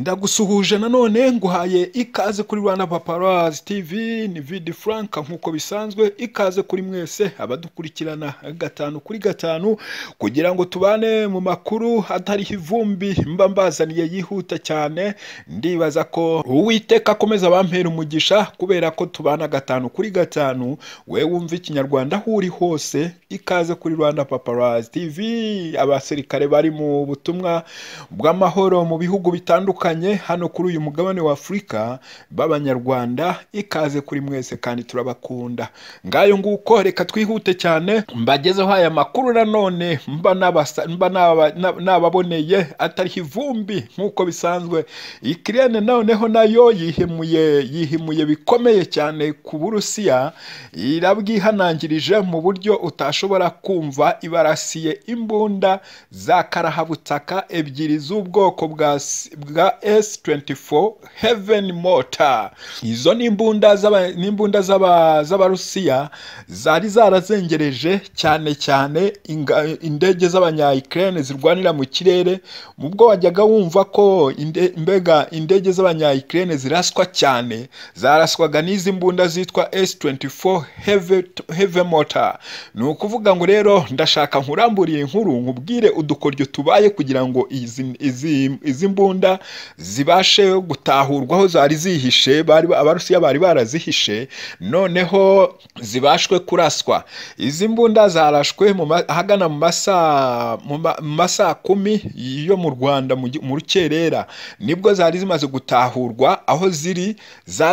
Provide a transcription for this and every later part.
ndagusuhuje nanone nguhaye ikaze kuri rwanda paparazi tivi ni vidi furanka nk'uko bisanzwe ikaze kuri mwese abadukurikirana gatanu kuri gatanu kugira ngo tubane mu makuru atariho ivumbi mba mbazaniye yihuta cyane ndibaza ko uwiteka akomeza abampera umugisha kubera ko tubana gatanu kuri gatanu we wumva ikinyarwanda aho uri hose ikaze kuri rwanda paparazi tivi abasirikare bari mu butumwa bw'amahoro mu bihugu bitandukanye hano kuri uyu mugabane wa afurika b'abanyarwanda ikaze kuri mwese kandi turabakunda ngayo nguko reka twihute cyane mbagezeho aya makuru nanone mba n'abasa- mba n'aba- n'aba- n'ababoneye atariho ivumbi nk'uko bisanzwe ikirere noneho nayo yihimuye yihimuye bikomeye cyane ku burusiya irabwihanangirije mu buryo utashobora kumva ibarasiye imbunda za karahabutaka ebyiri z'ubwoko bwa, S- bwa S24 Heaven Mortar. Izo ni imbunda z'aba- ni imbunda z'aba- z'Abarusiya zari zarazengereje cyane cyane inga- indege z'abanya-Ukraine zirwanira mu kirere, mu bwo wajyaga wumva ko inde- mbega indege z'abanya-Ukraine ziraswa cyane, zaraswaga n'izi mbunda zitwa S24 Heavy, Heavy Mortar. Ni ukuvuga ngo rero ndashaka nkuramburiye inkuru nkubwire udukoryo tubaye kugira ngo izi, izi, izi mbunda zibashe gutahurwa aho zari zihishe bari abarusiya bari barazihishe noneho zibashwe kuraswa izi mbunda zarashwe mu ma- ahagana mu masaa mu ma- mu masaa kumi yo mu rwanda mu gi- mu rukerera nibwo zari zimaze gutahurwa aho ziri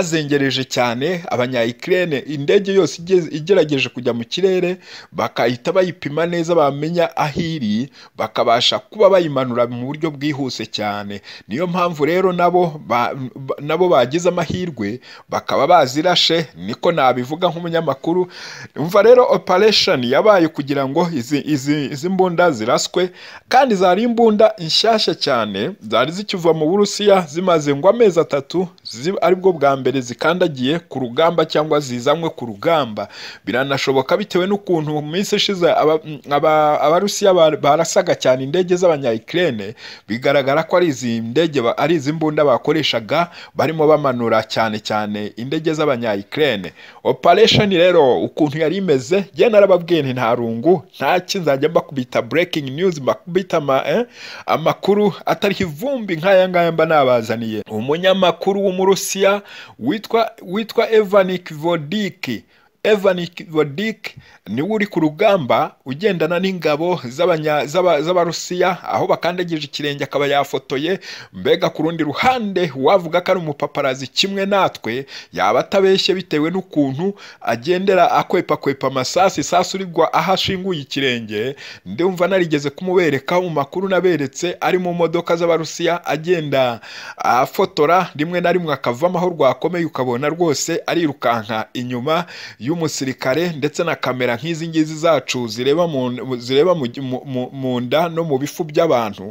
zazengereje cyane abanyayikirene indege yose igeze- igerageje kujya mu kirere bakahita bayipima neza bamenya aho iri bakabasha kuba bayimanura mu buryo bwihuse cyane niyo mpamvu rero nabo ba- ba- nabo bagize amahirwe bakaba bazirashe niko nabivuga nk'umunyamakuru umva rero operation yabaye kugira ngo izi, izi, izi mbunda ziraswe kandi zari imbunda nshyashya cyane zari zikiva mu burusiya zimaze ngo amezi atatu zi- aribwo bwa mbere zikandagiye ku rugamba cyangwa zizanywe ku rugamba biranashoboka bitewe n'ukuntu mu minsi ishize aba- aba- abarusiya bar- barasaga cyane indege z'abanyayikirene bigaragara ko ari izi ndege ba- ari izi mbunda bakoreshaga barimo bamanura cyane cyane indege z'abanyayikirene operation rero ukuntu yari imeze njye narababwiye nti nta rungu nta ki nzajya mbakubita breaking news mbakubita ama, eh, amakuru atariho ivumbi nk'aya ngaya mba nabazaniye umunyamakuru w'umurusiya witwa witwa evanik vodiki Evan Vodik niwe uri ku rugamba ugendana n'ingabo z'abanya- z'aba- z'Abarusiya aho bakandagije ikirenge akaba yafotoye mbega ku rundi ruhande wavuga ko ari umupaparazi kimwe natwe yaba atabeshye bitewe n'ukuntu agendera akwepakwepa amasasu isasu rigwa aho ashinguye ikirenge ndumva narigeze kumubereka mu makuru naberetse ari mu modoka z'Abarusiya agenda afotora rimwe na rimwe akavamo aho rwakomeye ukabona rwose arirukanka inyuma y'umusirikare ndetse na kamera nk'izi ngizi zacu zireba mu, mu- zireba mu, mu, mu, mu nda no mu bifu by'abantu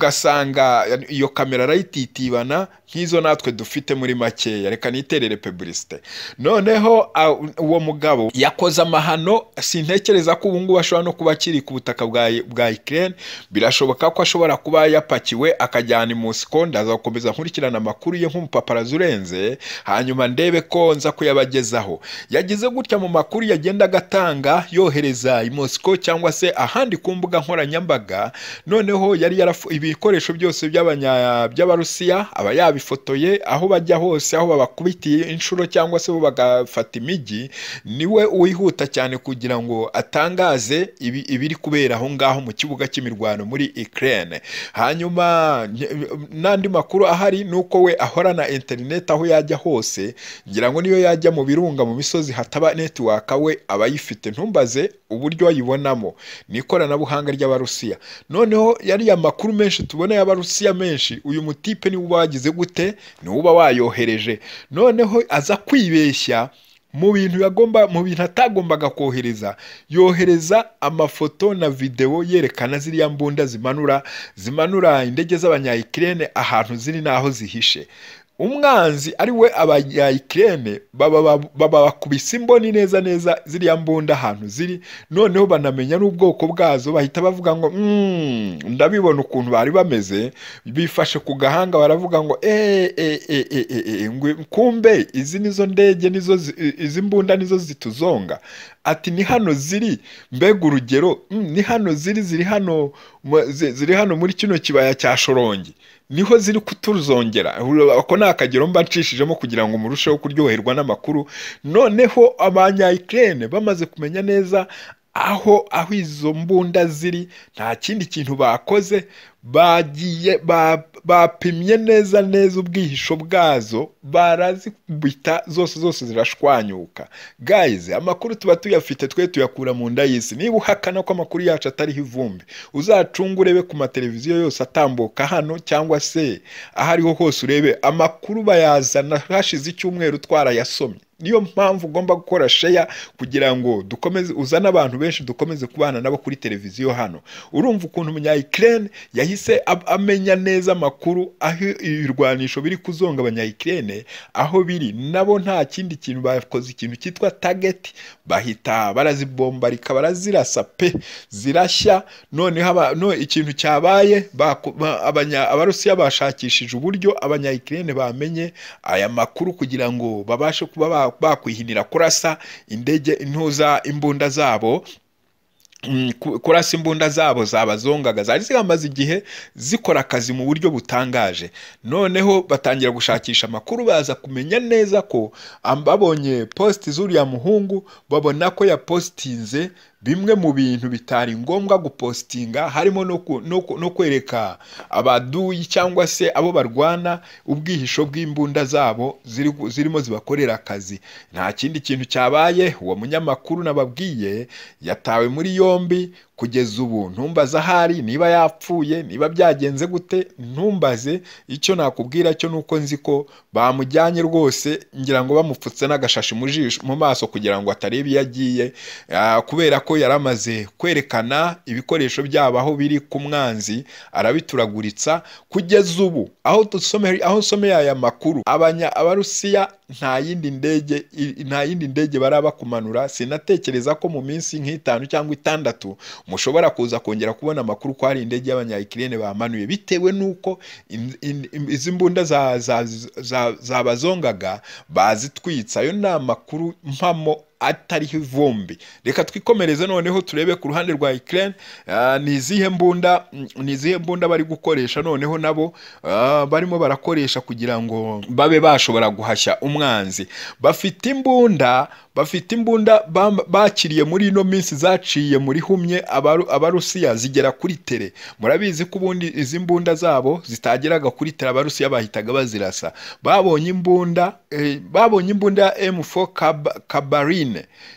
ugasanga iyo kamera arayititibana nk'izo natwe dufite muri makeya reka niterere publicite noneho a- uwo mugabo yakoze amahano sintekereza ko ubu ngubu ashobora no kuba akiri ku butaka bwa bwa Ukraine birashoboka ko ashobora kuba yapakiwe akajyana i Moscow ndazakomeza nkurikirana amakuru ye nk'umupaparazi urenze hanyuma ndebe ko nza kuyabagezaho yagize gutya mu makuru yagendaga atanga yohereza i Moscow cyangwa se ahandi ku mbuga nkoranyambaga noneho yari yarafu ibikoresho byose by'abanya by'abarusiya aba yabifotoye aho bajya hose aho babakubitiye inshuro cyangwa se bo bagafata imijyi niwe wihuta cyane kugira ngo atangaze ibi- ibiri kubera aho ngaho mu kibuga cy'imirwano muri Ukraine hanyuma nye- n'andi makuru ahari ni uko we ahorana interineti aho yajya hose ngira ngo niyo yajya mu birunga mu misozi hataba netiwaka we aba ayifite ntumbaze uburyo ayibonamo ni ikoranabuhanga ry'abarusiya noneho yariya makuru menshi tubona y'abarusiya menshi uyu mutipe niwe uba wagize gute niwe uba wayohereje noneho aza kwibeshya mu bintu yagomba mu bintu atagombaga kohereza yohereza amafoto na videwo yerekana ziriya mbunda zimanura zimanura indege z'abanyayikirene ahantu ziri n'aho zihishe umwanzi ari we abanyayikirene babakubise imboni neza neza ziriya mbunda ahantu ziri noneho banamenya n'ubwoko bwazo bahita bavuga ngo "Mm, ndabibona ukuntu bari bameze bifashe ku gahanga baravuga ngo "Eh, eh, eh, eh, eh, eh, ngwe- kumbe izi nizo ndege nizo zi- izi mbunda nizo zituzonga ati ni hano ziri mbega urugero "Mm, ni hano ziri ziri hano mu- zi- ziri hano muri kino kibaya cya shorongi niho ziri kutuzongera ako ni akagero mba ncishijemo kugira ngo murusheho kuryoherwa n'amakuru noneho abanyayikirene bamaze kumenya neza aho aho izo mbunda ziri nta kindi kintu bakoze bagiye ba- bapimye neza neza ubwihisho bwazo barazibita zose zose zirashwanyuka gayizi amakuru tuba tuyafite twe tuyakura mu nda y'isi niba uhakana ko amakuru yacu atariho ivumbi uzacunge urebe ku mateleviziyo yose atambuka hano cyangwa se aho ariho hose urebe amakuru bayazana hashize icyumweru twarayasomye niyo mpamvu ugomba gukora sheya kugira ngo dukomeze uzane abantu benshi dukomeze kubana nabo kuri televiziyo hano urumva ukuntu umunyayikirene yahise ab- amenya neza amakuru aho ibirwanisho biri kuzonga abanyayikirene aho biri nabo nta kindi kintu bakoze ikintu cyitwa tageti bahita barazibombarika barazirasa pe zirashya noneho aba- no, ikintu cyabaye baku- ba- abanya- abarusiya bashakishije uburyo abanyayikirene bamenye aya makuru kugira ngo babashe kuba ba- bakwihinira kurasa indege intuza imbunda zabo Mm, ku- kurasa imbunda zabo zabazongaga zari zihamaze igihe zikora akazi mu buryo butangaje noneho batangira gushakisha amakuru baza kumenya neza ko am- babonye positi z'uriya muhungu babona ko yapositinze bimwe mu bintu bitari ngombwa gupositinga harimo no ku- no ku- no kwereka abaduyi cyangwa se abo barwana ubwihisho bw'imbunda zabo ziri gu- zirimo zibakorera akazi nta kindi kintu cyabaye uwo munyamakuru nababwiye yatawe muri yombi kugeza ubu ntumbaze ahari niba yapfuye niba byagenze gute ntumbaze icyo nakubwira cyo nuko nzi ko bamujyanye rwose ngira ngo bamupfutse n'agashashi mu jisho mu maso kugira ngo atareba iyo agiye Ah, kubera ko yari amaze kwerekana ibikoresho byabo aho biri ku mwanzi arabituraguritsa kugeza ubu aho dusome aho nsomeye aya makuru abanya abarusiya nta yindi ndege i- nta yindi ndege barabakumanura sinatekereza ko mu minsi nk'itanu cyangwa itandatu mushobora kuza kongera kubona amakuru ko hari indege y'abanyayikirene bamanuye bitewe n'uko in- in- im- izi mbunda za- za- za- zabazongaga bazitwitse ayo ni amakuru mpamo atariho ivumbi reka twikomereze noneho turebe ku ruhande rwa Ukraine ah, ni izihe mbunda mm, ni izihe mbunda bari gukoresha noneho nabo ah, barimo barakoresha kugira ngo babe bashobora guhashya umwanzi bafite imbunda bafite imbunda bam- bakiriye muri ino minsi zaciye muri humye abaru- abarusiya zigera kuri tere murabizi ko ubundi izi mbunda zabo zitageraga kuri tere abarusiya bahitaga bazirasa babonye imbunda eh, babonye imbunda ya M4 Kab- kabarine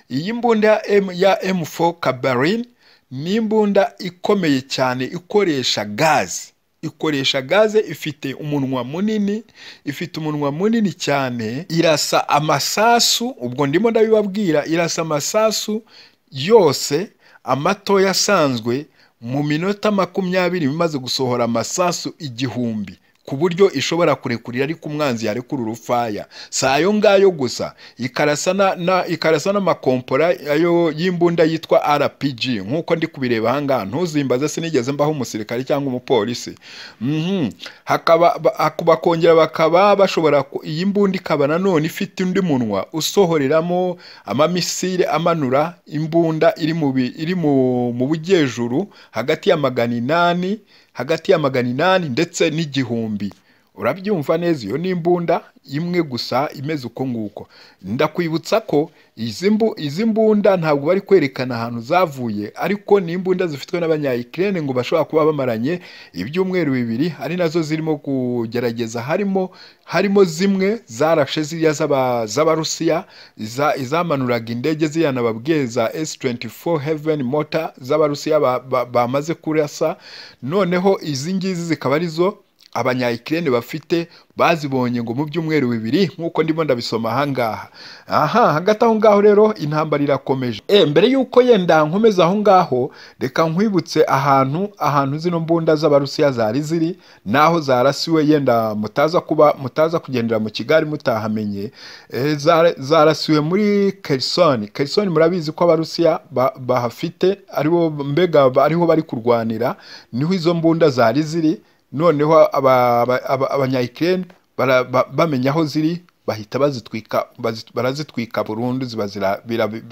iyi mbunda ya M- ya M4 kabarine ni imbunda ikomeye cyane ikoresha gazi ikoresha gaze ifite umunwa munini ifite umunwa munini cyane irasa amasasu ubwo ndimo ndabibabwira irasa amasasu yose amatoya asanzwe mu minota makumyabiri bimaze gusohora amasasu igihumbi ku buryo ishobora kurekurira ariko umwanzi yarekura urufaya si ayo ngayo gusa ikarasa na- na- ikarasa n'amakompora ayo y'imbunda yitwa rpg nk'uko ndi kubireba ahangaha ntuzimbaze sinigeze mbaho umusirikare cyangwa umupolisi Mhm. hakaba ba- haku- bakongera bakaba bashobora ku- iyi mbunda ikaba nanone ifite undi munwa usohoreramo amamisire amanura imbunda iri mu bi- iri mu mu bujyejuru hagati ya magana inani hagati ya magana inani ndetse n'igihumbi urabyumva neza iyo ni imbunda imwe gusa imeze uko nguko ndakwibutsa ko izi mbu- izi mbunda ntabwo bari kwerekana ahantu zavuye ariko ni imbunda zifitwe n'abanyayikirene ngo bashobora kuba bamaranye ibyumweru bibiri ari nazo zirimo kugerageza harimo harimo zimwe zarashe ziriya z'aba- z'abarusiya iza- izamanuraga indege ziriya nababwiye za S24 Heaven Motor z'abarusiya ba- ba- bamaze kurasa noneho izi ngizi zikaba arizo abanyayikirene bafite bazibonye ngo mu byumweru bibiri nk'uko ndimo ndabisoma ahangaha aha hagati aho ngaho rero intambara irakomeje e mbere y'uko yenda nkomeza aho ngaho reka nkwibutse ahantu ahantu zino mbunda z'abarusiya zari ziri naho zarasiwe yenda mutaza kuba mutaza kugendera mu kigali mutahamenye e, zara- zarasiwe muri kerisoni kerisoni murabizi ko abarusiya ba- bahafite aribo mbega ariho bari kurwanira niho izo mbunda zari ziri noneho aba- aba- aba- abanyayikireni bara- ba- bamenya aho ziri bahita bazitwika bazi- barazitwika burundu ziba zira- bira- bi-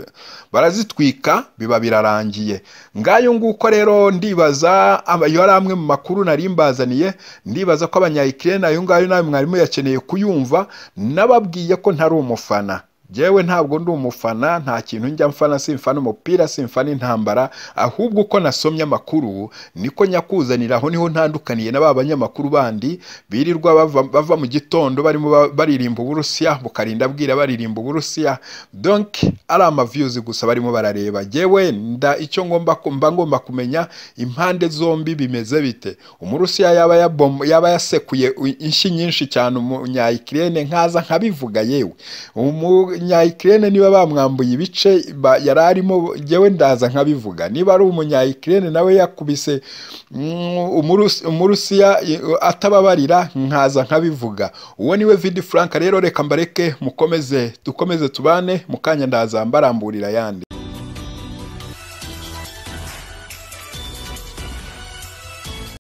barazitwika biba birarangiye ngayo nguko rero ndibaza aba- ayo ari amwe mu makuru nari mbazaniye ndibaza ko abanyayikireni ayo ngayo nawe mwarimu yakeneye kuyumva nababwiye ko ntari umufana Jewe ntabwo ndi umufana nta kintu njya mfana simfana umupira simfana intambara ahubwo uko nasomye amakuru niko nyakuzanira aho niho ntandukaniye na ba banyamakuru bandi birirwa bava, bava mu gitondo barimo ba- baririmba uburusiya bukarinda bwira baririmba uburusiya donc ari amaviyuzi gusa barimo barareba jewe nda icyo ngomba ku- mba ngomba kumenya impande zombi bimeze bite umurusiya yaba yabom- yaba yasekuye u- inshyi nyinshi cyane umunyayikirene nkaza nkabivuga yewe umunyayikirene niba bamwambuye ibice ba- yari arimo jyewe ndaza nkabivuga niba ari umunyayikirene nawe yakubise mm, umurus- umurusiya i- atababarira nkaza nkabivuga uwo niwe vidi frank rero reka mbareke mukomeze dukomeze tubane mu kanya ndaza mbaramburira ayandi